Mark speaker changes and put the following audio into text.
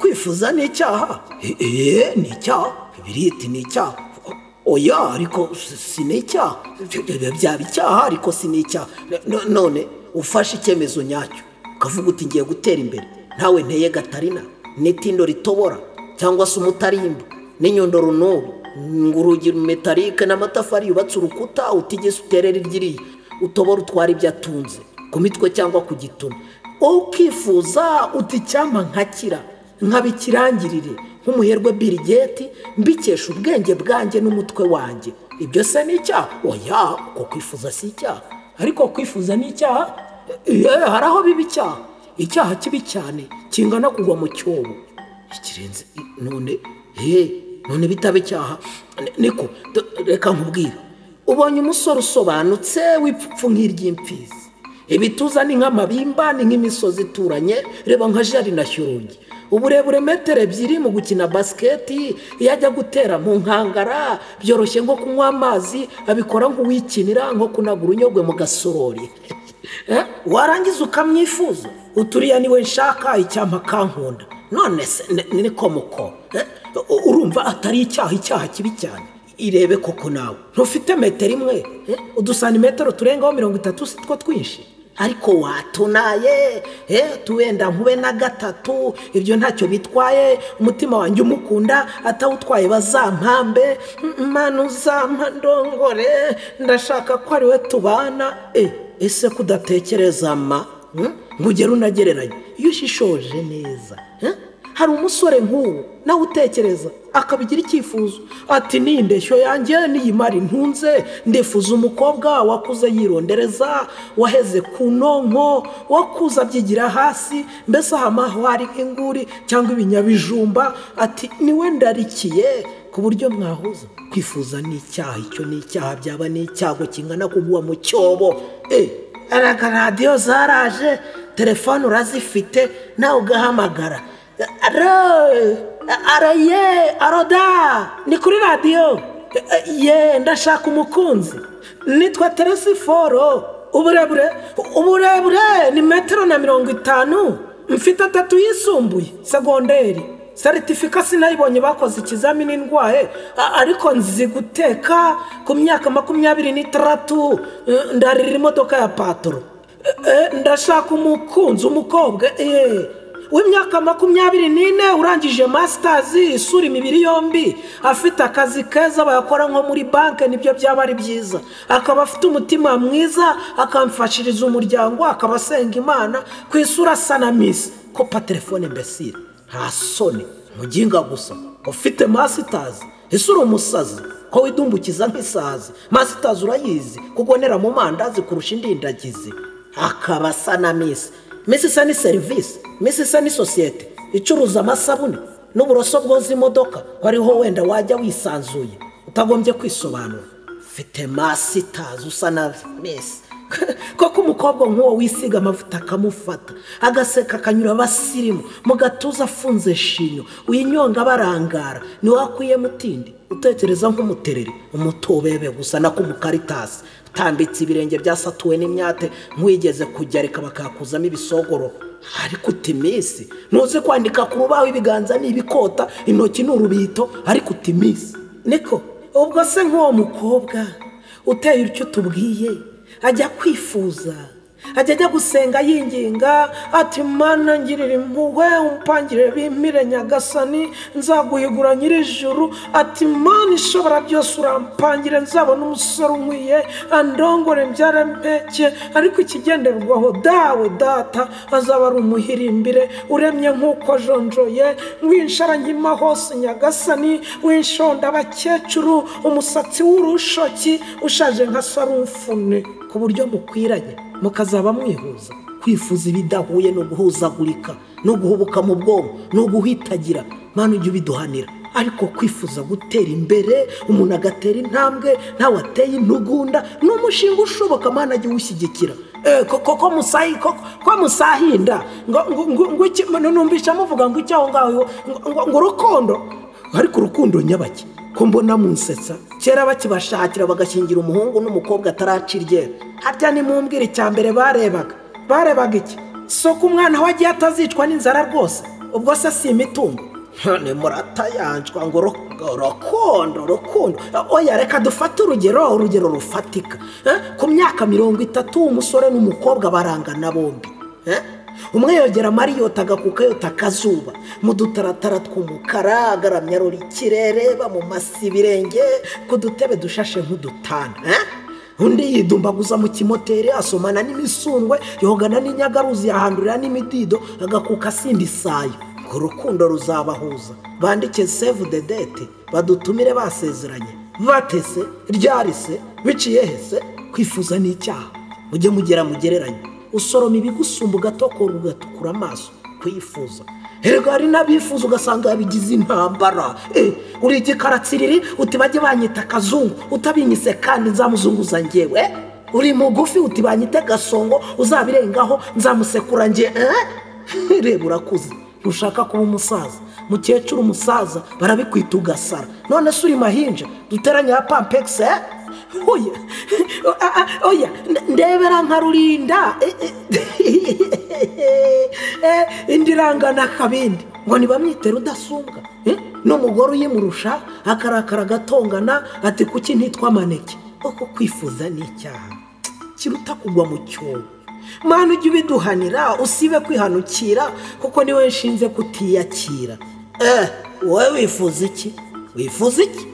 Speaker 1: kwifuza ni icyaha eee ni icyaha bibiri iti ni icyaha oya ariko si- si ni icyaha byaba icyaha ariko si ni icyaha No- none ufashe icyemezo nyacyo ukavuga uti ngiye gutera imbere nawe nteye gatarina n'itindo ritobora cyangwa se umutarimbo n'inyundo runubu urugi metarike n'amatafari yubatse urukuta utigeze uterera iryiriya utobora utwara ibyo atunze ku mitwe cyangwa ku gituma ukifuza uti icyampa nkakira nkabikirangirire nk'umuherwe birigeti mbikesha ubwenge bwanjye n'umutwe wanjye ibyo se ni icyaha oya uko kwifuza si icyaha ariko kwifuza ni icyaha yewe hari aho biba icyaha icyaha kibi cyane kingana kugwa mu cyobo ikirenze none he none bitaba icyaha Ni- niko do- reka nkubwire ubonye umusore usobanutse w'ipfupfu nk'iry'imfizi ibituza ni nk'amabimba ni nk'imisozi ituranye reba nka jari na shyurungi uburebure metero ebyiri mu gukina basiketi iyo ajya gutera mu nkangara byoroshye nko kunywa amazi abikora nk'uwikinira nko kunaga urunyogwe mu gasorori Eh, warangiza ukamwifuza uturiya niwe nshaka icyampa kankunda none se ni- ni ko muko Eh, u- urumva atari icyaha icyaha kibi cyane irebe koko nawe ntufite metero imwe eh, udusanimetero turengaho mirongo itatu si two twinshi ariko watunaye eh, tuwenda nkube na gatatu ibyo ntacyo bitwaye umutima wanjye umukunda atawutwaye bazampambe M- mana uzampa ndongore ndashaka ko ari we tubana Eh, ese kudatekereza ma hmm? ngo ugere unagereranye iyo ushishoje neza eh? hari umusore nk'uwo nawe utekereza akabigira icyifuzo ati ni indeshyo yanjye n'iyi mari ntunze ndifuza umukobwa wakuze yirondereza waheze ku nonko wakuze abyigira hasi mbese ahamahwa hari nk'inguri cyangwa ibinyabijumba ati niwe ndarikiye ku buryo mwahuza kwifuza ni icyaha icyo ni icyaha byaba ni icyago kingana kugwa mu cyobo Eh, araga radiyo zaraje telefone urazifite nawe ugahamagara aro aro ye aroda ni kuri radiyo ye ndashaka umukunzi nitwa teresi foro uburebure uburebure ni metero na mirongo itanu mfite atatu yisumbuye segonderi seritifika sinayibonye bakoze ikizamini ndwaye a- ariko nzi guteka ku myaka makumyabiri n'itandatu eh, ndarira imodoka ya patoro Eh, eh, ndashaka umukunzi umukobwa eh, w'imyaka makumyabiri n'ine urangije masitazi isura imibiri yombi afite akazi keza bayakora nko muri banki nibyo byaba ari byiza akaba afite umutima mwiza akamfashiriza umuryango akaba asenga imana ku isura asa na misi kopa telefone mbesire nta soni muginga gusa ufite masitazi ese uri umusazi ko widumbukiza nk'isazi masitazi urayizi kugonera mu mandazi kurusha indindagizi akaba asa na misi misi isa ni serivisi misi isa ni sosiyete icuruza amasabune n'uburoso bwoza imodoka ariho wenda wajya wisanzuye utagombye kwisobanura ufite masitazi usa na misi koko umukobwa nk'uwo wisiga amavuta akamufata agaseka akanyura abasirimu mu gatuza afunze shinyo winyonga barangara ntiwakuyemo utindi utekereza nk'umutereri umutobebe gusa na kumukaritasi utambitse ibirenge byasatuwe n'imyate nkwigeze kugereka bakakuzamo ibisogoro ariko uta iminsi ntuzi kwandika ku rubaho ibiganza ni ibikota intoki ni urubito ariko uta iminsi niko ubwo se nk'uwo mukobwa uteye icyo utubwiye ajya kwifuza ajya ajya gusenga yinginga ati mana ngirira impuhwe umpangire bimire nyagasani nzaguhigura nyir'ijuru ati mana ishobora byose urampangire nzabona umusore unkwiye andongore mbyare mpeke ariko ikigenderwaho dawe data azaba ari umuhirimbire uremye nk'uko ajonjoye winshara nkima hose nyagasani winshonda abakecuru umusatsi w'urushoki ushaje nka sarumfune ku buryo mukwiranye mukazaba mwihuza kwifuza ibidahuye ni uguhuzagurika ni uguhubuka mu bwonko ni uguhitagira mpano ujye ubiduhanira ariko kwifuza gutera imbere umuntu agatera intambwe ntawe ateye intugunda ni umushinga ushoboka mpano ajye uwushyigikira Eh, ko- ko- ko musahi ko- ko musahinda ngo- ngo- ngo- ngo iki- nu- numvise muvuga ngo icyaho ngaho ngo- ngo- ngo urukundo ariko urukundo nyabake ko mbona munsetsa kera bakibashakira bagashyingira umuhungu n'umukobwa ataracira iryera harya nimumbwire icya mbere barebaga barebaga iki soko umwana we agiye atazicwa n'inzara rwose ubwo se si imitungo none muratayanjwa ngo ru- rukundo rukundo oya reka dufate urugero urugero rufatika Eh, ku myaka mirongo itatu umusore n'umukobwa barangana bombi Eh, umwe yogera mariyota agakuka yota akazuba mu dutaratara tw'umukara agaramya arora ikirere bamumasa ibirenge ku dutebe dushashe nk'udutanda Eh? undi yidumbaguza mu kimoteri asomana n'imisundwe yogana n'inyagaruzi yahandurira n'imidido agakuka asinda isayo ngo urukundo ruzabahuza bandike save the date badutumire basezeranye batese ryarise biciye hese kwifuza n'icyaha mujye mugera mugereranye usoroma ibigusumba ugatokora ugatukura amaso kwifuza Erega hari n'abifuza ugasanga yabigize intambara Eh, uri igikaratsiriri uti bajye banyita akazungu utabinyise kandi nzamuzunguza ngewe Eh, uri mugufi uti banyite gasongo uzabirengaho nzamusekura nge eh? reba urakuze ntushaka kuba umusaza mukecuru umusaza barabikwita ugasara none se uri mahinja duteranye ya pampegisi eh? oya Ah, ah, oya nde- ndebera nka rurinda Eh, eh. Eh, indi irangana akabindi ngo ntibamwite rudasumbwa Eh, n'umugore uyimurusha akarakara agatongana ati kuki ntitwa maneke kuko kwifuza ni icyaha kiruta kugwa mu cyobo mwana ujye ubiduhanira usibe kwihanukira kuko niwe nshinze kutiyakira eh wowe wifuza iki wifuza iki